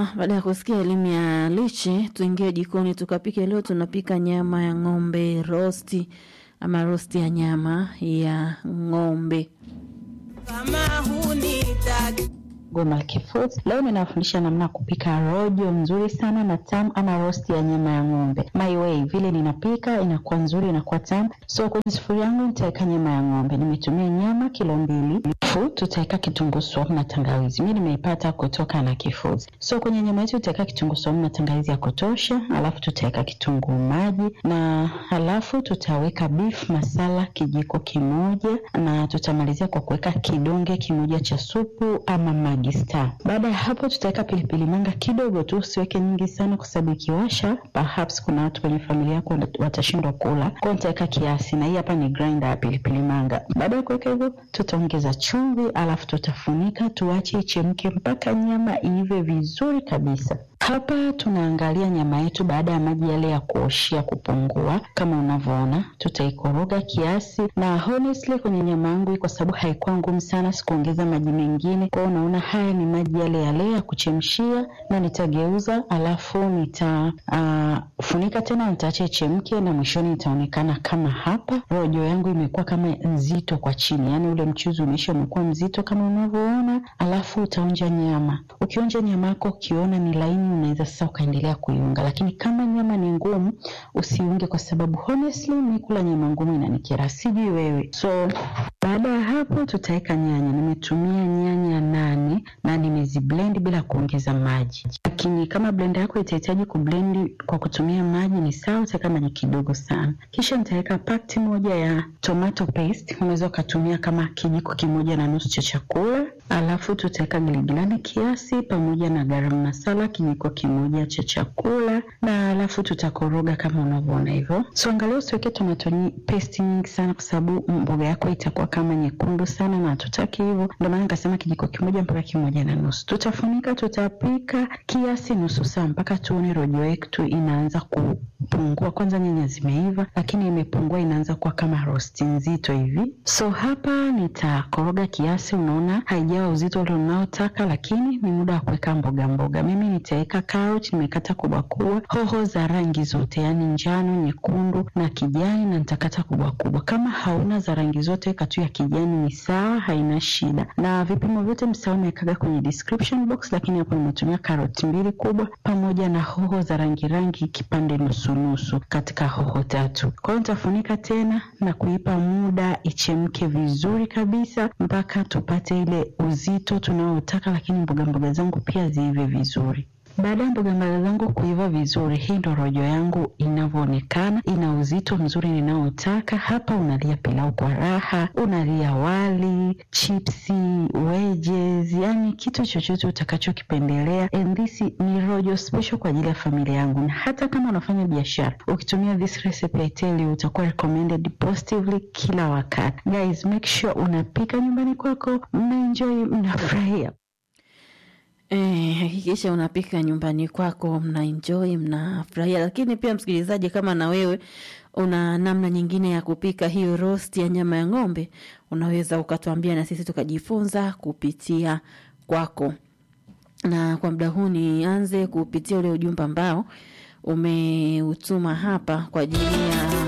baada ya kusikia elimu ya lishe, tuingie jikoni tukapike. Leo tunapika nyama ya ng'ombe rosti ama rosti ya nyama ya ng'ombe. kama hunitaki Gomalki Foods. Leo ninawafundisha namna ya kupika rojo nzuri sana na tamu ama roast ya nyama ya ng'ombe. My way, vile ninapika inakuwa nzuri, inakuwa tamu. So kwenye sufuria yangu nitaweka nyama ya ng'ombe. Nimetumia nyama kilo mbili. Alafu tutaweka kitunguu saumu na tangawizi. Mimi nimeipata kutoka na Foods. So kwenye nyama yetu tutaweka kitunguu saumu na tangawizi ya kutosha, alafu tutaweka kitunguu maji na alafu tutaweka beef masala kijiko kimoja na tutamalizia kwa kuweka kidonge kimoja cha supu ama Maggi Star. Baada ya hapo tutaweka pilipili manga kidogo tu, usiweke nyingi sana kwa sababu ikiwasha, perhaps kuna watu kwenye familia yako watashindwa kula. Kwa hiyo nitaweka kiasi, na hii hapa ni grinder ya pilipili manga. Baada ya kuweka hivyo, tutaongeza chumvi, alafu tutafunika, tuache ichemke mpaka nyama iive vizuri kabisa. Hapa tunaangalia nyama yetu baada ya maji yale ya kuoshia kupungua, kama unavyoona, tutaikoroga kiasi, na honestly kwenye nyama yangu hii, kwa sababu haikuwa ngumu sana, sikuongeza maji mengine. Kwa hiyo unaona haya ni maji yale yale ya kuchemshia, na nitageuza, alafu nitafunika uh, tena, nitaacha ichemke, na mwishoni itaonekana kama hapa. Rojo yangu imekuwa kama nzito kwa chini, yani ule mchuzi umeisha umekuwa mzito kama unavyoona, alafu utaonja nyama. Ukionja nyama yako ukiona ni laini unaweza sasa ukaendelea kuiunga, lakini kama nyama ni ngumu usiunge, kwa sababu honestly mi kula nyama ngumu inanikera, sijui wewe. So baada ya hapo tutaweka nyanya. Nimetumia nyanya nane na nimeziblend bila kuongeza maji, lakini kama blender yako itahitaji kublend kwa kutumia maji ni sawa, utaweka maji kidogo sana. Kisha nitaweka pakti moja ya tomato paste, unaweza ukatumia kama kijiko kimoja na nusu cha chakula, alafu tutaweka giligilani kiasi pamoja na garam masala kijiko kimoja cha chakula na alafu tutakoroga kama unavyoona hivyo. So angalia usiweke tomato paste nyingi sana, kwa sababu mboga yako itakuwa kama nyekundu sana na hatutaki hivyo. Ndio maana nikasema kijiko kimoja mpaka kimoja na nusu. Tutafunika, tutapika kiasi nusu saa mpaka tuone rojo yetu inaanza kupungua. Kwanza nyanya zimeiva, lakini imepungua, inaanza kuwa kama rosti nzito hivi. So hapa nitakoroga kiasi, unaona haijawa uzito ule unaotaka, lakini ni muda wa kuweka mboga mboga. Mimi nitaweka carrot nimekata kubwa kubwa, hoho za rangi zote, yaani njano, nyekundu na kijani, na nitakata kubwa kubwa. Kama hauna za rangi zote, weka tu ya kijani, ni sawa, haina shida. Na vipimo vyote msao nimekaga kwenye description box, lakini hapo nimetumia carrot mbili kubwa pamoja na hoho za rangi rangi kipande nusu nusu katika hoho tatu. Kwa hiyo nitafunika tena na kuipa muda ichemke vizuri kabisa mpaka tupate ile uzito tunaotaka, lakini mboga mboga zangu pia ziive vizuri. Baada ya mboga mboga zangu kuiva vizuri, hii ndo rojo yangu inavyoonekana. Ina uzito mzuri ninaotaka. Hapa unalia pilau kwa raha, unalia wali, chipsi, wedges, yani kitu chochote utakachokipendelea. And this ni rojo special kwa ajili ya familia yangu, na hata kama unafanya biashara, ukitumia this recipe I tell you, utakuwa recommended positively kila wakati. Guys, make sure unapika nyumbani kwako, mnaenjoy, mnafurahia. Eh, hakikisha unapika nyumbani kwako, mna enjoy, mnafurahia. Lakini pia msikilizaji, kama na wewe una namna nyingine ya kupika hiyo roast ya nyama ya ng'ombe, unaweza ukatuambia na sisi tukajifunza kupitia kwako. Na kwa muda huu nianze kupitia ule ujumbe ambao umeutuma hapa kwa ajili ya